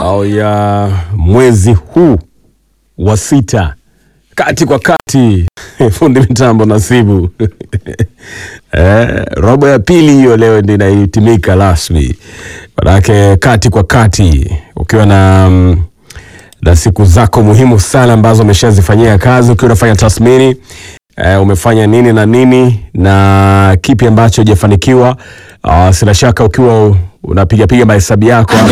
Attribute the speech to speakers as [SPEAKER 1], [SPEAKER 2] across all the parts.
[SPEAKER 1] au ya mwezi huu wa sita kati kwa kati fundi mitambo Nasibu eh, robo ya pili hiyo leo ndio inahitimika rasmi, manake kati kwa kati ukiwa na mm, na siku zako muhimu sana ambazo umeshazifanyia kazi, ukiwa unafanya tathmini eh, umefanya nini na nini na kipi ambacho hujafanikiwa. Uh, sina shaka ukiwa unapigapiga mahesabu yako hapo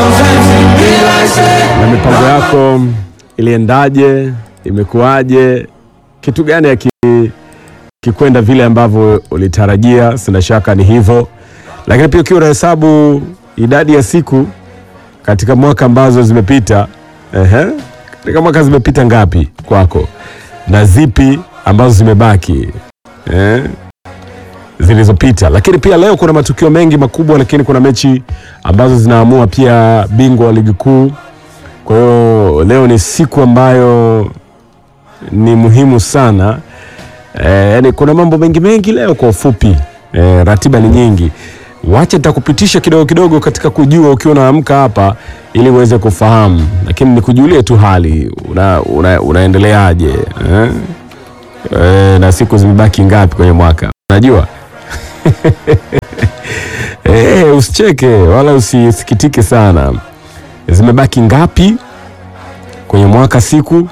[SPEAKER 1] na mipango yako iliendaje, imekuwaje, kitu gani aki kikwenda vile ambavyo ulitarajia. Sina shaka ni hivyo, lakini pia ukiwa unahesabu idadi ya siku katika mwaka ambazo zimepita. Ehe, katika mwaka zimepita ngapi kwako na zipi ambazo zimebaki eh, zilizopita. Lakini pia leo kuna matukio mengi makubwa, lakini kuna mechi ambazo zinaamua pia bingwa wa ligi kuu. Kwa hiyo leo ni siku ambayo ni muhimu sana eh, yani kuna mambo mengi mengi leo kwa ufupi eh, ratiba ni nyingi. Wacha nitakupitisha kidogo kidogo katika kujua ukiwa unaamka hapa ili uweze kufahamu, lakini nikujulie tu hali una, una, unaendeleaje eh? Eh, na siku zimebaki ngapi kwenye mwaka unajua? Eh, usicheke wala usisikitike sana. Zimebaki ngapi kwenye mwaka siku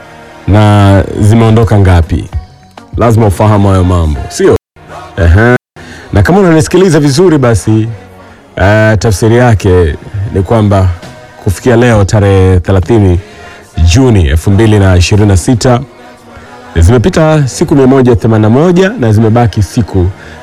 [SPEAKER 1] na zimeondoka ngapi? Lazima ufahamu hayo mambo, sio? Ehe. Na kama unanisikiliza vizuri basi eh, tafsiri yake ni kwamba kufikia leo tarehe 30 Juni 2026 zimepita siku 181 na zimebaki siku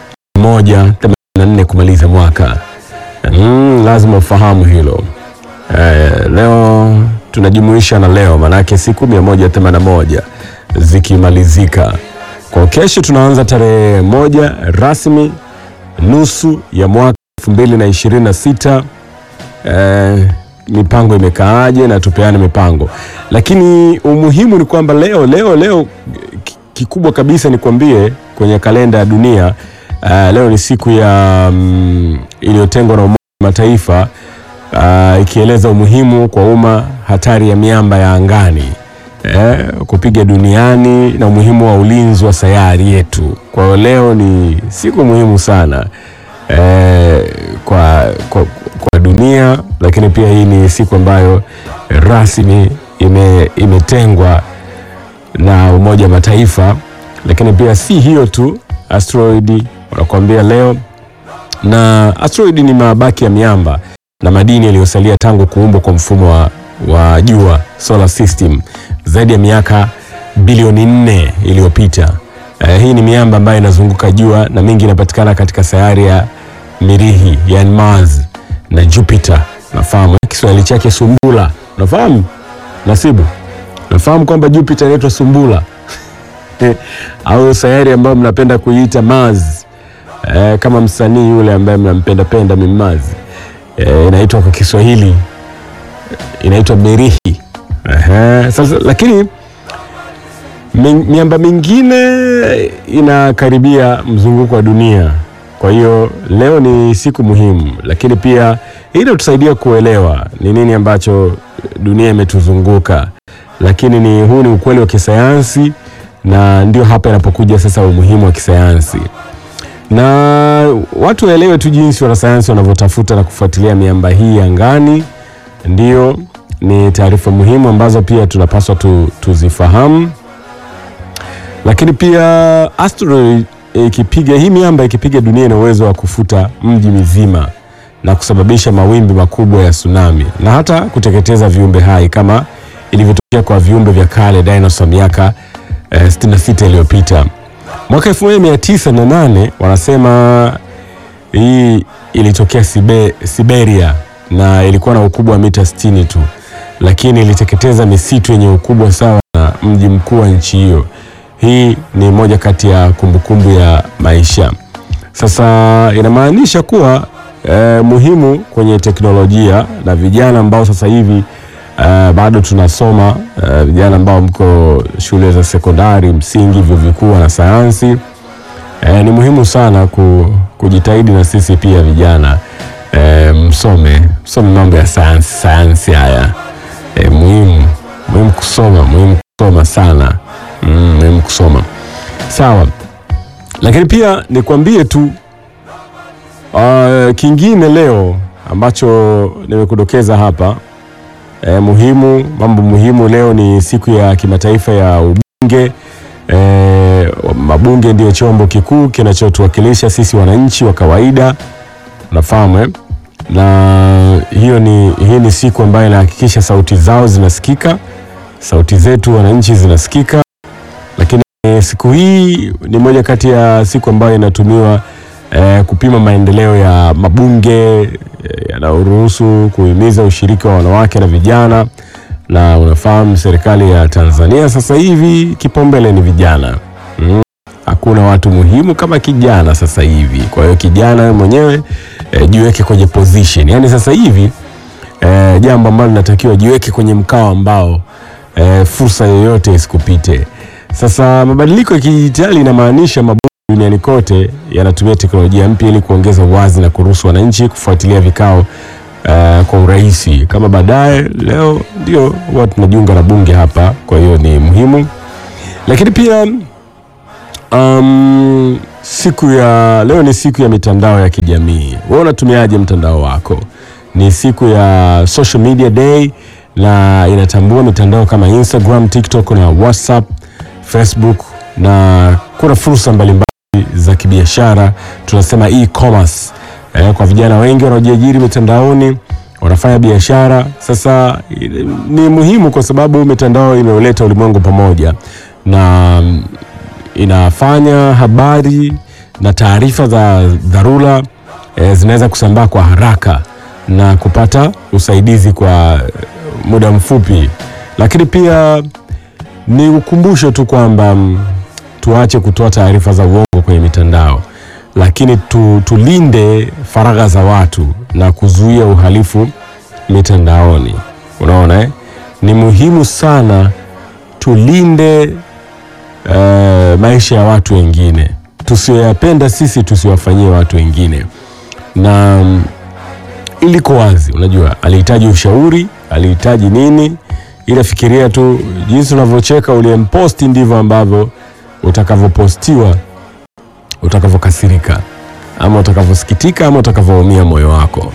[SPEAKER 1] 184 kumaliza mwaka. Mm, lazima ufahamu hilo. Eh, leo tunajumuisha na leo maanake siku 181 zikimalizika. Kwa kesho tunaanza tarehe moja rasmi nusu ya mwaka 2026. Eh, mipango imekaaje na tupeane mipango, lakini umuhimu ni kwamba leo leo leo ki- kikubwa kabisa nikwambie kwenye kalenda ya dunia uh, leo ni siku ya mm, iliyotengwa na Umoja wa Mataifa uh, ikieleza umuhimu kwa umma hatari ya miamba ya angani eh, kupiga duniani na umuhimu wa ulinzi wa sayari yetu. Kwa hiyo leo ni siku muhimu sana eh, kwa, kwa, kwa dunia, lakini pia hii ni siku ambayo rasmi ime, imetengwa na Umoja wa Mataifa. Lakini pia si hiyo tu, asteroidi wanakuambia leo, na asteroidi ni mabaki ya miamba na madini yaliyosalia tangu kuumbwa kwa mfumo wa, wa jua solar system zaidi ya miaka bilioni nne iliyopita. Eh, hii ni miamba ambayo inazunguka jua na mingi inapatikana katika sayari ya Mirihi, yani Mars na Jupiter. Nafahamu Kiswahili chake sumbula, unafahamu Nasibu? Nafahamu kwamba Jupiter inaitwa sumbula au sayari ambayo mnapenda kuiita Mars eh, kama msanii yule ambaye mnampenda penda Mimaz eh, inaitwa kwa Kiswahili inaitwa Mirihi. Ehe, sasa lakini mi- miamba mingine inakaribia mzunguko wa dunia. Kwa hiyo leo ni siku muhimu, lakini pia hii inatusaidia kuelewa ni nini ambacho dunia imetuzunguka, lakini ni huu ni ukweli wa kisayansi, na ndio hapa inapokuja sasa umuhimu wa kisayansi na watu waelewe tu jinsi wanasayansi wanavyotafuta na kufuatilia miamba hii angani. Ndio ni taarifa muhimu ambazo pia tunapaswa tu, tuzifahamu, lakini pia asteroid ikipiga hii miamba ikipiga dunia ina uwezo wa kufuta mji mzima na kusababisha mawimbi makubwa ya tsunami na hata kuteketeza viumbe hai kama ilivyotokea kwa viumbe vya kale dinosaur miaka eh, 66 iliyopita. Mwaka 1908 wanasema hii ilitokea Sibe, Siberia na ilikuwa na ukubwa wa mita 60 tu, lakini iliteketeza misitu yenye ukubwa sawa na mji mkuu wa nchi hiyo. Hii ni moja kati ya kumbukumbu ya maisha. Sasa inamaanisha kuwa eh, muhimu kwenye teknolojia na vijana ambao sasa hivi eh, bado tunasoma eh, vijana ambao mko shule za sekondari, msingi, vyuo vikuu na sayansi eh, ni muhimu sana ku, kujitahidi na sisi pia vijana eh, msome msome mambo ya sayansi sayansi haya kusoma, muhimu kusoma sana. Mm, muhimu kusoma. Sawa, lakini pia nikwambie tu uh, kingine leo ambacho nimekudokeza hapa eh, muhimu, mambo muhimu leo ni siku ya kimataifa ya ubunge. Eh, mabunge ndio chombo kikuu kinachotuwakilisha sisi wananchi wa kawaida, unafahamu eh? na hiyo ni, hii ni siku ambayo inahakikisha sauti zao zinasikika, sauti zetu wananchi zinasikika. Lakini siku hii ni moja kati ya siku ambayo inatumiwa eh, kupima maendeleo ya mabunge eh, yanayoruhusu kuhimiza ushiriki wa wanawake na vijana, na unafahamu serikali ya Tanzania sasa hivi kipaumbele ni vijana mm. Hakuna watu muhimu kama kijana sasa hivi. Kwa hiyo kijana wewe mwenyewe e, jiweke kwenye position. Yaani sasa hivi e, jambo ambalo linatakiwa jiweke kwenye mkao ambao e, fursa yoyote isikupite. Sasa mabadiliko ya kidijitali inamaanisha mabunge duniani kote yanatumia teknolojia mpya ili kuongeza uwazi na kuruhusu wananchi kufuatilia vikao e, kwa urahisi. Kama baadaye leo ndio huwa tunajiunga na bunge hapa, kwa hiyo ni muhimu, lakini pia Um, siku ya leo ni siku ya mitandao ya kijamii. Wewe unatumiaje mtandao wako? Ni siku ya social media day na inatambua mitandao kama Instagram, TikTok na WhatsApp, Facebook na kuna fursa mbalimbali za kibiashara tunasema e-commerce. Eh, kwa vijana wengi wanaojiajiri mitandaoni wanafanya biashara. Sasa ni muhimu kwa sababu mitandao imeuleta ulimwengu pamoja na inafanya habari na taarifa za dharura e, zinaweza kusambaa kwa haraka na kupata usaidizi kwa muda mfupi, lakini pia ni ukumbusho tu kwamba mm, tuache kutoa taarifa za uongo kwenye mitandao, lakini tu, tulinde faragha za watu na kuzuia uhalifu mitandaoni. Unaona eh? Ni muhimu sana tulinde Uh, maisha ya watu wengine tusiyoyapenda sisi tusiwafanyie watu wengine, na um, iliko wazi. Unajua, alihitaji ushauri, alihitaji nini, ila fikiria tu jinsi unavyocheka uliyemposti ndivyo ambavyo utakavyopostiwa, utakavyokasirika ama utakavyosikitika ama utakavyoumia moyo wako.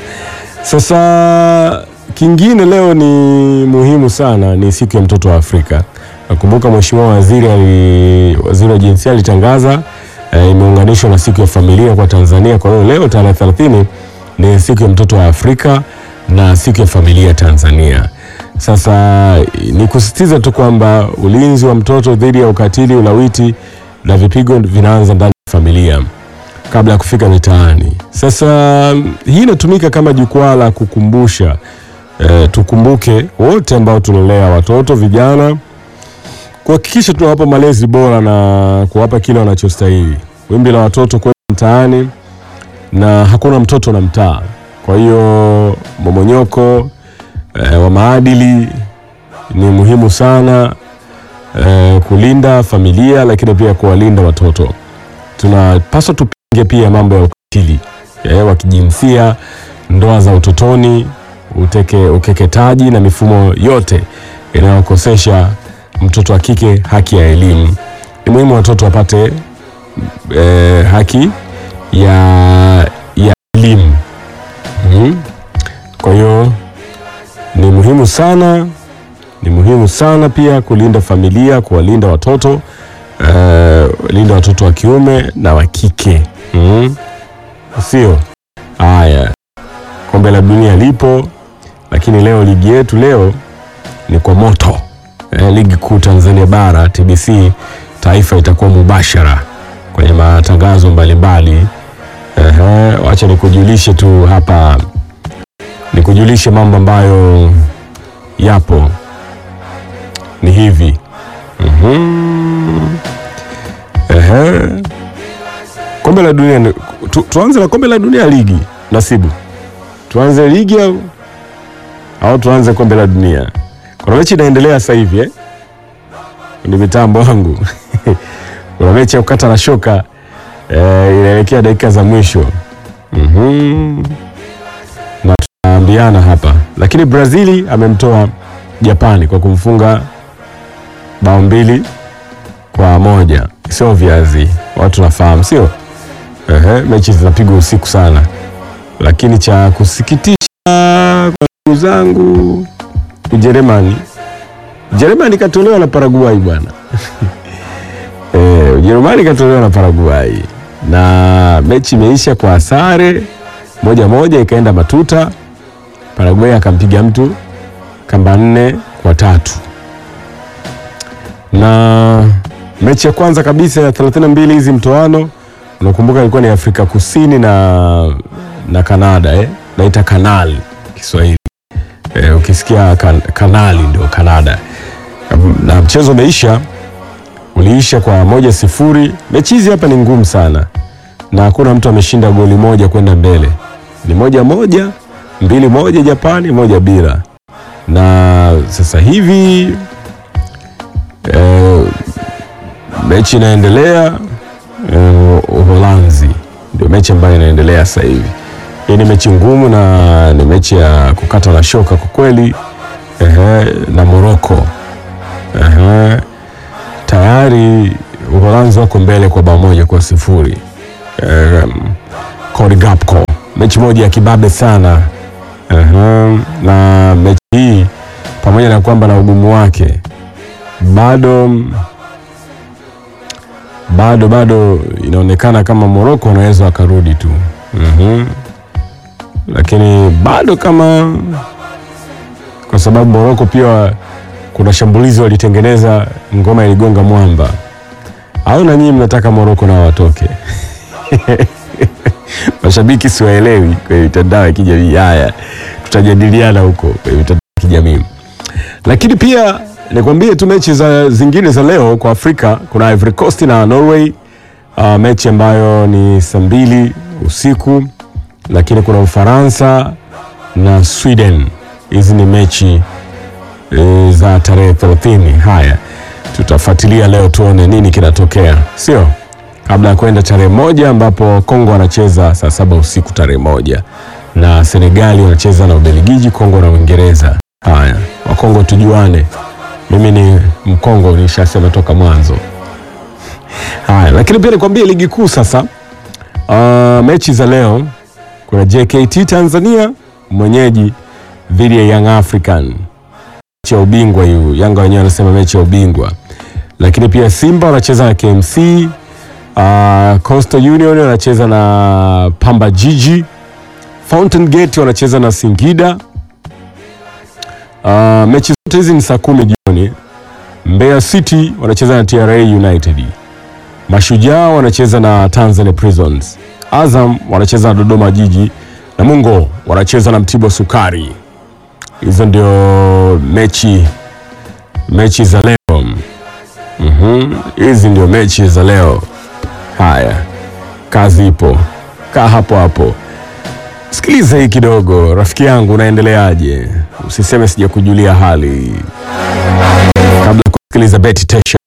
[SPEAKER 1] Sasa kingine leo ni muhimu sana, ni siku ya mtoto wa Afrika. Nakumbuka Mheshimiwa Waziri ali, waziri wa jinsia alitangaza e, imeunganishwa na siku ya familia kwa Tanzania. Kwa hiyo leo tarehe 30 ni siku ya mtoto wa Afrika na siku ya familia Tanzania. Sasa ni kusisitiza tu kwamba ulinzi wa mtoto dhidi ya ukatili, ulawiti na vipigo vinaanza ndani ya familia kabla ya kufika mitaani. Sasa hii inatumika kama jukwaa la kukumbusha e, tukumbuke wote ambao tunalea watoto vijana kuhakikisha tunawapa malezi bora na kuwapa kile wanachostahili. Wimbi la watoto kwenda mtaani na hakuna mtoto na mtaa. Kwa hiyo momonyoko e, wa maadili ni muhimu sana e, kulinda familia, lakini pia kuwalinda watoto. Tunapaswa tupinge pia mambo ya ukatili e, wa kijinsia, ndoa za utotoni, uteke, ukeketaji na mifumo yote inayokosesha mtoto wa kike haki ya elimu. Ni muhimu watoto wapate e, haki ya, ya elimu mm. Kwa hiyo ni muhimu sana, ni muhimu sana pia kulinda familia, kuwalinda watoto e, linda watoto wa kiume na wa kike mm. Sio haya, kombe la dunia lipo, lakini leo ligi yetu leo ni kwa moto eh, ligi kuu Tanzania bara TBC taifa itakuwa mubashara kwenye matangazo mbalimbali. Ehe, wacha nikujulishe tu hapa, nikujulishe mambo ambayo yapo ni hivi mm-hmm. Ehe, kombe la dunia tu, tuanze na kombe la dunia ligi. Nasibu, tuanze ligi au au tuanze kombe la dunia? Kuna mechi inaendelea sasa hivi eh? Ni mitambo wangu kuna mechi ya kukata na shoka eh, inaelekea dakika za mwisho mm-hmm. na tunaambiana hapa, lakini Brazili amemtoa Japani kwa kumfunga bao mbili kwa moja, sio viazi, watu nafahamu, sio ehe. Mechi zinapigwa usiku sana, lakini cha kusikitisha kwa ndugu zangu, Ujerumani Ujerumani katolewa na Paraguay bwana. Eh, Ujerumani katolewa na Paraguay na mechi imeisha kwa sare moja moja, ikaenda matuta. Paraguay akampiga mtu kamba nne kwa tatu, na mechi ya kwanza kabisa ya 32 hizi mtoano, unakumbuka ilikuwa ni Afrika Kusini na na Kanada eh? naita kanal Kiswahili eh, ukisikia kan, kanali ndio Kanada, na mchezo umeisha uliisha kwa moja sifuri. Mechi hizi hapa ni ngumu sana na hakuna mtu ameshinda goli moja kwenda mbele, ni moja moja, mbili moja Japani, moja bila. Na sasa hivi eh, mechi inaendelea eh, Uholanzi ndio mechi ambayo inaendelea sasa hivi. Hii ni mechi ngumu na ni mechi ya kukata na shoka kwa kweli ehe, na Morocco ehe, tayari Uholanzi wako mbele kwa bao moja kwa sifuri. Um, Cody Gakpo, mechi moja ya kibabe sana ehe, na mechi hii pamoja na kwamba na ugumu wake bado bado bado inaonekana kama Morocco wanaweza wakarudi tu mhm lakini bado kama kwa sababu Morocco pia kuna shambulizi walitengeneza, ngoma iligonga mwamba. Au na nyinyi mnataka Morocco nao watoke? Mashabiki siwaelewi kwenye mitandao ya kijamii. Haya, tutajadiliana huko kwenye mitandao ya kijamii, lakini pia nikwambie tu mechi za zingine za leo kwa Afrika. Kuna Ivory Coast na Norway, uh, mechi ambayo ni saa mbili usiku lakini kuna Ufaransa na Sweden. Hizi ni mechi e, za tarehe 30. Haya, tutafuatilia leo tuone nini kinatokea, sio kabla ya kwenda tarehe moja ambapo Kongo wanacheza saa saba usiku tarehe moja na Senegali wanacheza na Ubelgiji, Kongo na Uingereza. Haya, Wakongo tujuane, mimi ni Mkongo, nishasema toka mwanzo. Haya, lakini pia nikwambie ligi kuu sasa. Uh, mechi za leo kuna JKT Tanzania mwenyeji dhidi ya Young African, mechi ya ubingwa hiyo. Yanga wenyewe wanasema mechi ya ubingwa, lakini pia Simba wanacheza na KMC. Uh, Coastal Union wanacheza na Pamba Jiji. Fountain Gate wanacheza na Singida. Uh, mechi zote hizi ni saa kumi jioni. Mbeya City wanacheza na TRA United. Mashujaa wanacheza na Tanzania Prisons. Azam wanacheza na Dodoma Jiji na Mungo wanacheza na Mtibwa Sukari. Hizo ndio mechi mechi za leo. Mhm, hizi ndio mechi za leo. Haya, kazi ipo, kaa hapo hapo, sikiliza hii kidogo. Rafiki yangu, unaendeleaje? Usiseme sijakujulia hali kabla ya kusikiliza Betty Tesha.